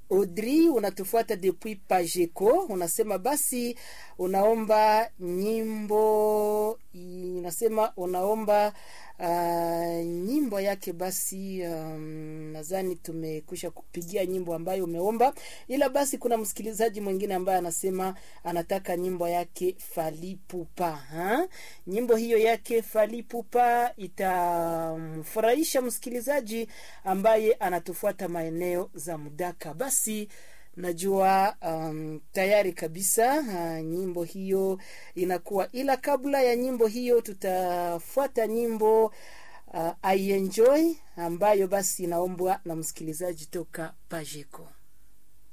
Audrey unatufuata depuis Pajeco, unasema basi unaomba nyimbo, unasema unaomba uh, nyimbo yake basi. Um, nadhani tumekwisha kupigia nyimbo ambayo umeomba, ila basi kuna msikilizaji mwingine ambaye anasema anataka nyimbo yake Falipupa ha? Nyimbo hiyo yake Falipupa itamfurahisha msikilizaji ambaye anatufuata maeneo za Mudaka. Basi najua um, tayari kabisa uh, nyimbo hiyo inakuwa, ila kabla ya nyimbo hiyo tutafuata nyimbo uh, I enjoy ambayo basi inaombwa na msikilizaji toka Pajeko.